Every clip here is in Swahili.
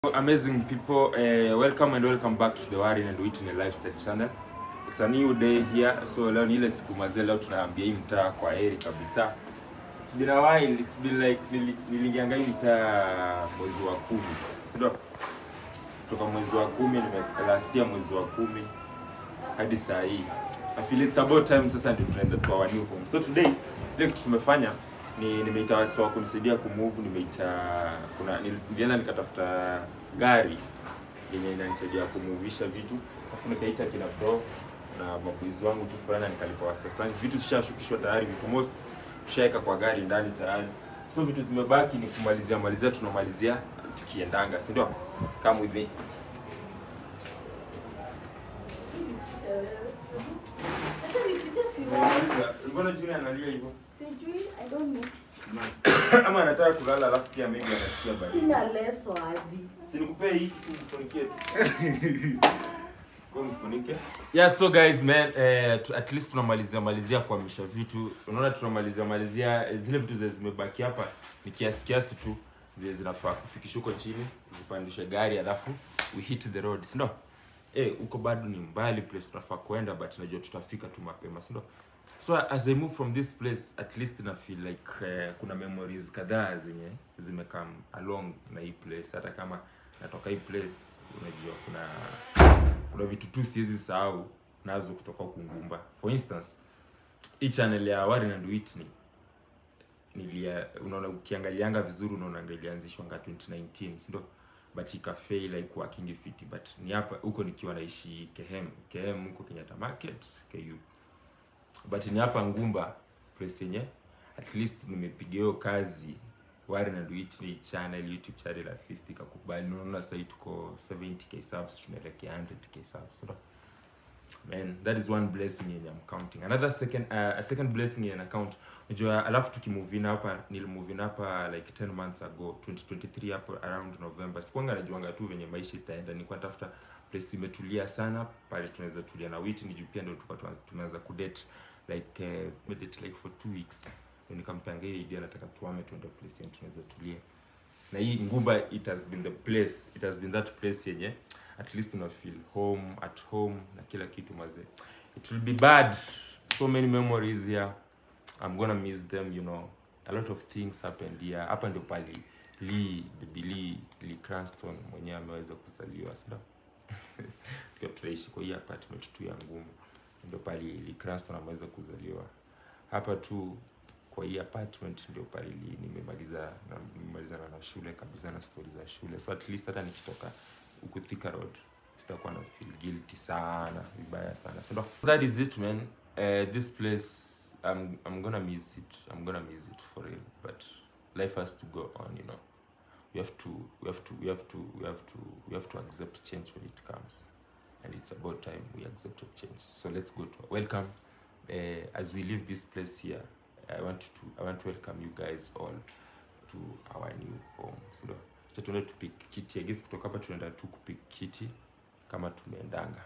amazing people uh, welcome and welcome back to the Warren and Whitney lifestyle channel it's a new day here so leo ni ile siku mazee leo tunaambia hii mtaa kwa heri kabisa it's been a while it's been like nili- niliingianga hii mtaa mwezi wa kumi si ndio kutoka mwezi wa kumi nime last year mwezi wa kumi hadi saa hii I feel it's about time sasa ndio tunaenda to our new home so today ile kitu tumefanya ni nimeita wasi wa kunisaidia kumove nimeita kuna nil- nilienda nikatafuta gari yenye inanisaidia kumuvisha vitu alafu nikaita kina bro na mabuizi wangu tu fulani nikalipa wase fulani vitu zishashukishwa tayari vitu most tushaweka kwa gari ndani tayari so vitu zimebaki ni kumalizia malizia tunamalizia tukiendanga si ndio kama hivi mbona juni analia hivyo Sijui, I don't know. ama anataka kulala alafu pia maybe anasikia baridi Sina leso hadi. Si nikupee hii kitu mfunikie tu. Kwa mfunike. Yeah, so guys man, eh, tu- at least tunamalizia malizia kuhamisha vitu. Unaona tunamalizia malizia eh, zile vitu zenye zimebaki hapa ni kiasi kiasi tu zile zinafaa kufikisha huko chini, zipandishe gari alafu we hit the road, si ndio? Eh, huko bado ni mbali place tunafaa kuenda but najua tutafika tu mapema, si ndio? So as I move from this place at least na feel like eh, kuna memories kadhaa zenye zimekam along na hii place hata kama natoka hii place unajua kuna kuna vitu tu siwezi sahau nazo kutoka huku Ngumba. For instance, hii channel ya Warren and Whitney nilia unaona ukiangalianga vizuri unaona ilianzishwa nga 2019 si ndio but ikafail like working fit but ni hapa huko nikiwa naishi Kehem Kehem huko Kenyatta Market KU but ni hapa Ngumba place yenye at least nimepiga hiyo kazi Warren and Whitney channel YouTube channel at least ikakubali. Unaona sasa tuko 70k subs tunaelekea 100k subs. So, man that is one blessing yenye I'm counting. Another second uh, a second blessing in account. Unajua alafu tukimove in hapa nilimove in hapa like 10 months ago 2023 hapo around November. Sikuanga najuanga tu venye maisha itaenda. Nilikuwa natafuta place imetulia sana pale tunaweza tulia na Whitney juu pia ndio tulikuwa tuna- tumeanza kudate like uh, medate like for two weeks Ndio nikampanga hiyo idea nataka tuame tuende place yenye tunaweza tulia na hii ngumba it has been the place it has been that place yenye at least una feel home at home na kila kitu mazee it will be bad so many memories here i'm gonna miss them you know a lot of things happened here hapa ndio pali lee baby lee lee cranston mwenyewe ameweza kuzaliwa sio tukiwa tunaishi kwa hii apartment tu ya ngumu ndio pali lee cranston ameweza kuzaliwa hapa tu kwa hii apartment ndio pale li- nimemaliza na nimemalizana na shule kabisa na stori za shule so at least hata nikitoka huku Thika road sitakuwa na feel guilty sana vibaya sana so that is it man uh, this place I'm, I'm gonna miss it I'm gonna miss it for real but life has to go on you know we have to we have to we have to we have to we have to accept change when it comes and it's about time we accepted change so let's go to welcome uh, as we leave this place here I want to I want to welcome you guys all to our new home. Sindio? Acha tuende tupik kiti. I guess kutoka hapa tunaenda tu kupik kiti kama tumeendanga.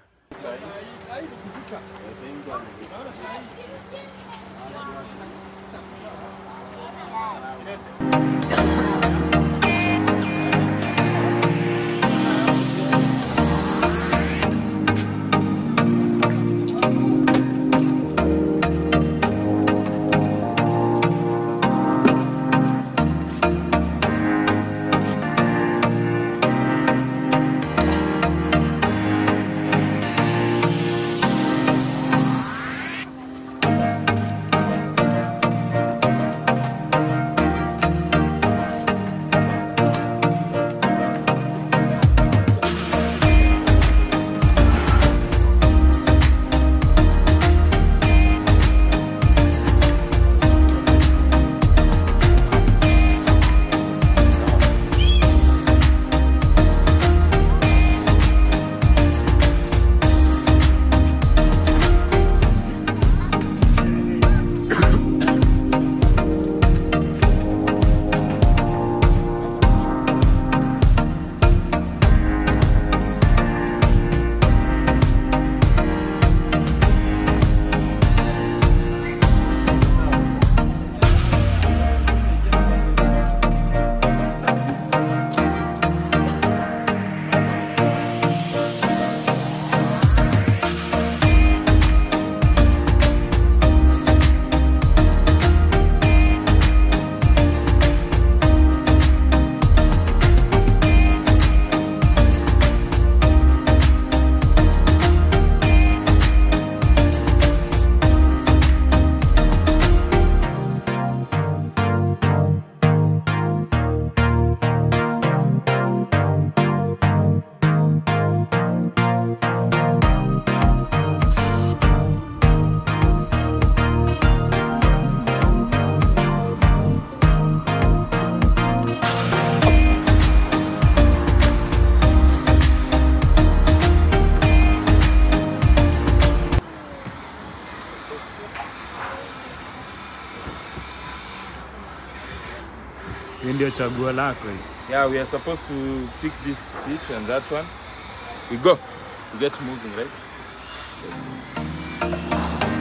ndio chaguo lako hii. Yeah, we are supposed to pick this seat and that one. We go. We get moving, right? Yes.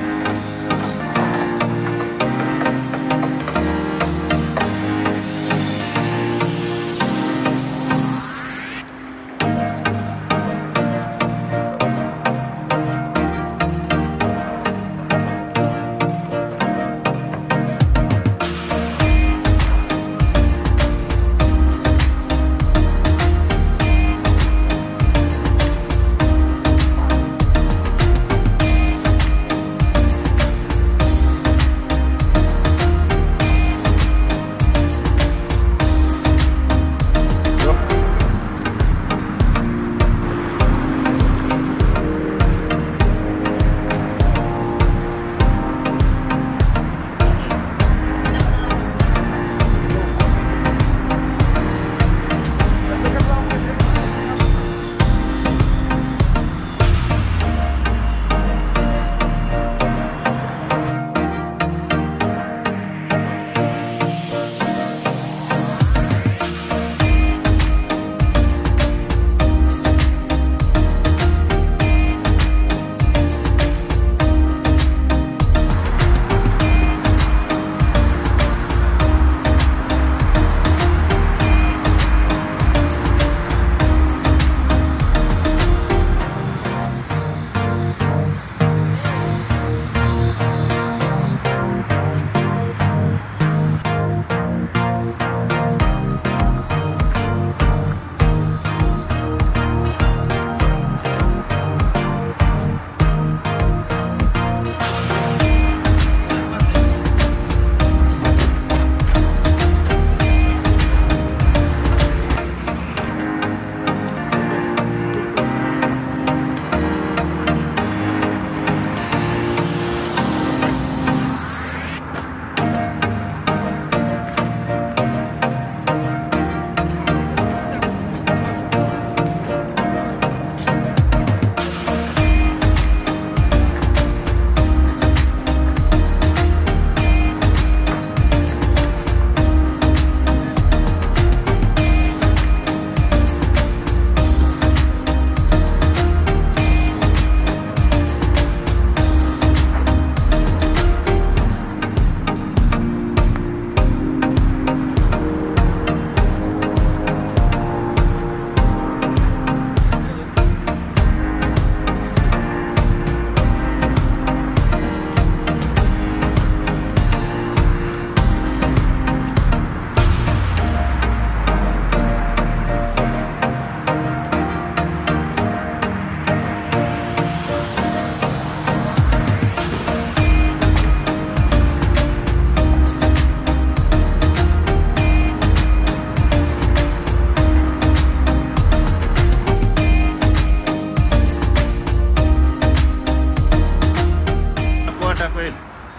Nakuota kweli.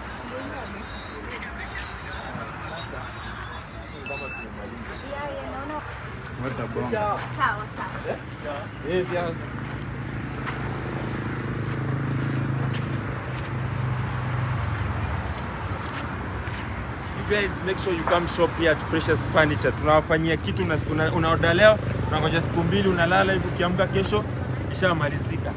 What a bomb. Sawa sawa. You guys make sure you come shop here at Precious Furniture. Tunawafanyia kitu una, una, unaoda leo, unangoja siku mbili, unalala hivi, ukiamka kesho ishamalizika.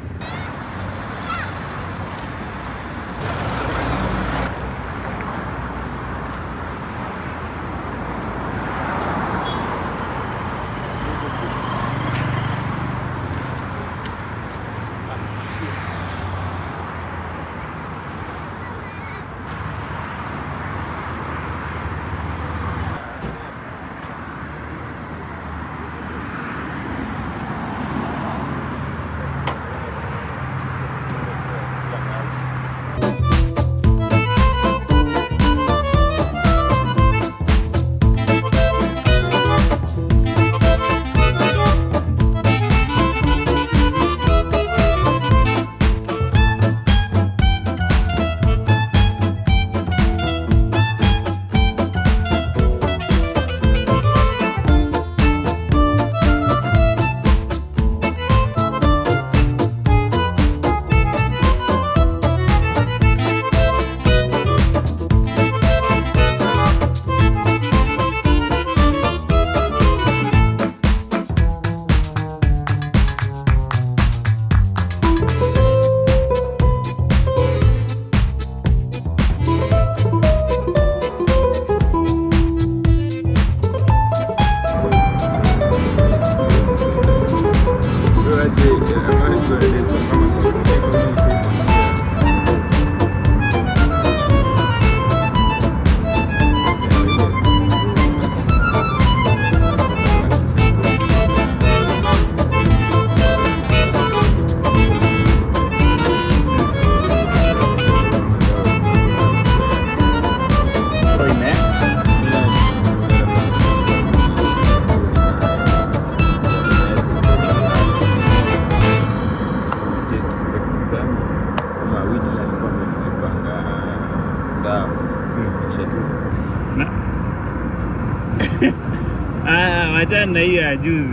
Wachana na hiyo ya juzi.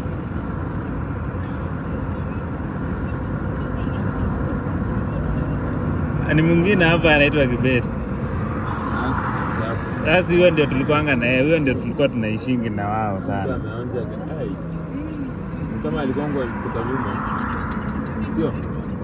Ni mwingine hapa anaitwa Kibet. Sasa huyo ndio tulikuanga na yeye, huyo ndio tulikuwa tunaishingi na wao sana. Ameonja ai. Ni kama alikongwa kutoka nyuma. Sio?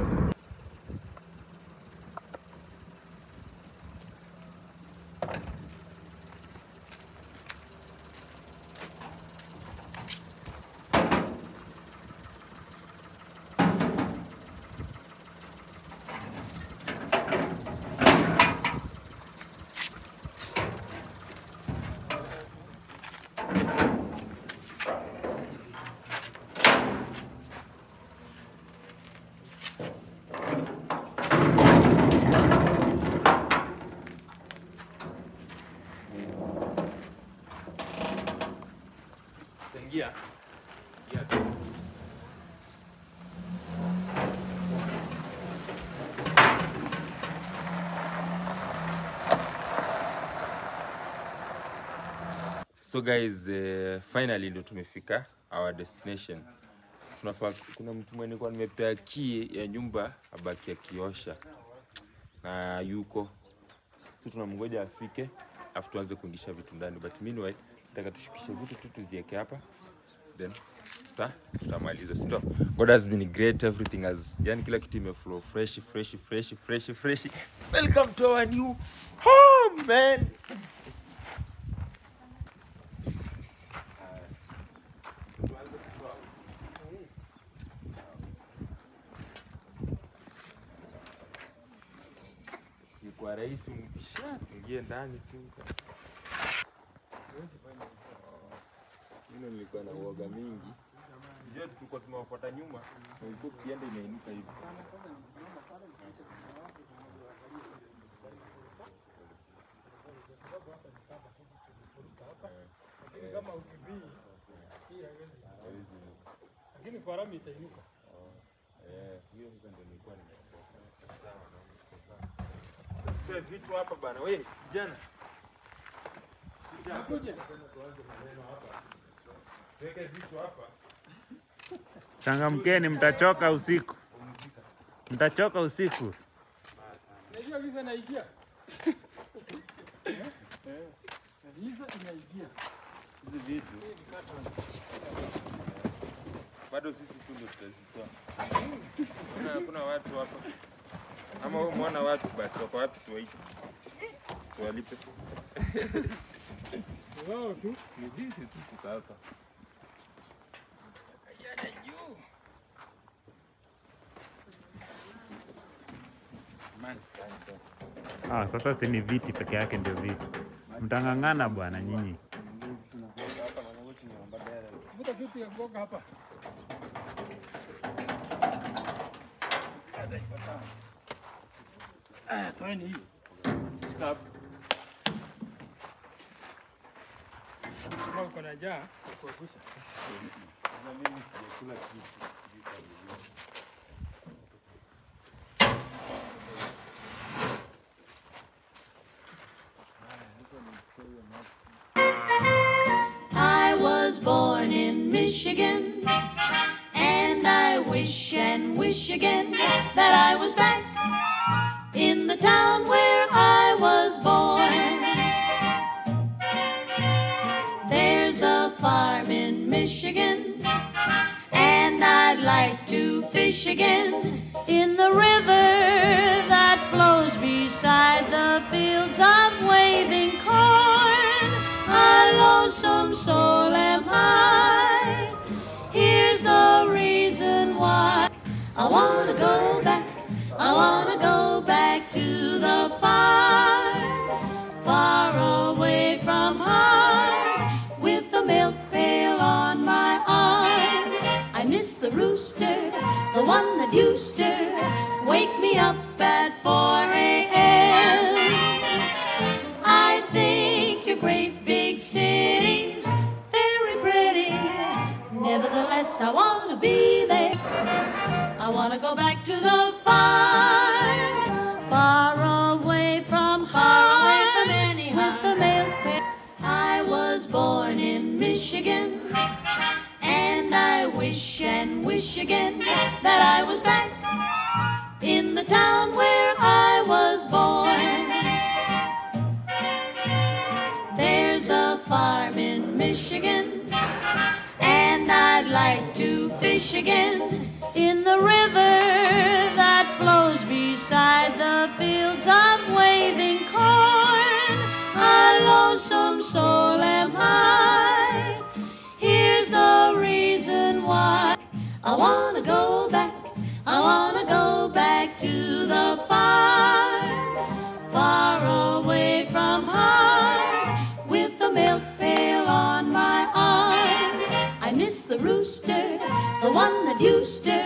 Ingia. Ingia. So guys, uh, finally ndo tumefika our destination. Tunafaa, kuna mtu mwenye kwa nimepea key ya nyumba abaki akiosha na yuko so tunamngoja afike afu tuanze kuingisha vitu ndani but meanwhile nataka tushukishe vitu tu tuzieke hapa then tuta tutamaliza si ndio god has been great everything has yani kila kitu imeflow fresh fresh fresh fresh fresh welcome to our new home man ni kwa rahisi mkisha ingie ndani tu Mimi nilikuwa na uoga mingi. Ndio tulikuwa tumewafuata nyuma na ilikuwa kienda inainuka hivi. Lakini kama ukibii hii haiwezi. Lakini kwa rami itainuka. Eh, hiyo sasa ndio nilikuwa nimeogopa. Sawa na niko sawa. Sasa vitu hapa bana. Wewe kijana. Kuja. Weka vitu hapa. Changamkeni, mtachoka usiku, mtachoka usiku. Unajua visa inaingia. Eh. Visa inaingia. Hizi vitu bado sisi tu ndio tutazitoa. Kuna hakuna watu hapa. Ama wewe umeona watu basi wako wapi tuwaite? Tuwalipe. Wao tu. Ni sisi tu tuko hapa. Ah, sasa si ni viti peke yake ndio vitu. Mtang'ang'ana bwana nyinyi. Vuta kitu ya kuoga hapa. Ah, toeni hii. Stop. Kama uko na njaa, kuangusha. I was born in Michigan, and I wish and wish again that I was back in the town where I was born. There's a farm in Michigan, and I'd like to fish again in the river that flows beside the fields of waving corn. A lonesome soul am I. Here's the reason why I wanna go back. I wanna go back to the farm, far away from home, with the milk pail on my arm. I miss the rooster, the one that used to wake me up at 4 a.m. I think your great big city's very pretty. Nevertheless, I want to be there. I want to go back to the farm, far away from far away from any with the milk pail. I was born in Michigan, and wish again that I was back in the town where I was born. There's a farm in Michigan, and I'd like to fish again in the river that flows beside the fields of waving corn. A lonesome soul am I. Here's the reason why I wanna go back. I wanna go back to the farm, far away from home, with the milk pail on my arm. I miss the rooster, the one that used to